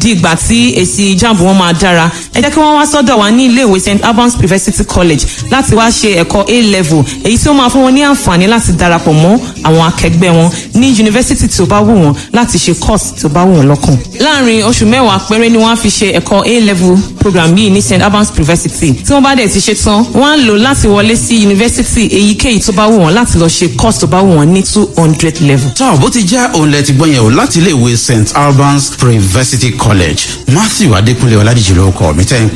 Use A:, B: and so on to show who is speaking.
A: di ìgbà tí èsì jamb wọn máa dára ẹ jẹ́ kí wọ́n wá sọ́dọ̀ wa ní iléèwé st albans university college láti wá ṣe ẹ̀kọ́ a level èyí tí ó máa fún wọn ní àǹfààní láti darapọ̀ mọ́ àwọn akẹgbẹ́ wọn ní yunifásítì tí ó bá wù wọ́n láti ṣe course tí ó bá wù wọ́n lọ́kàn. láàrin oṣù mẹ́wàá péré ni wọ́n á fi ṣe ẹ̀kọ́ a level program yìí ní st albans university tí wọ́n bá dẹ̀ ti ṣe tán wọ́n á lò láti wọlé sí yunifásítì èyíkéyìí tó bá wù wọ́n láti lọ ṣe course tó bá wù wọ́n ní two hundred level.
B: tọ́ bó ti jẹ́ òun lẹ ti gbọ́ yẹn o láti iléèwé st albans university college matthew adékúnlé ọládìjì lórúkọ mi tẹ́ ń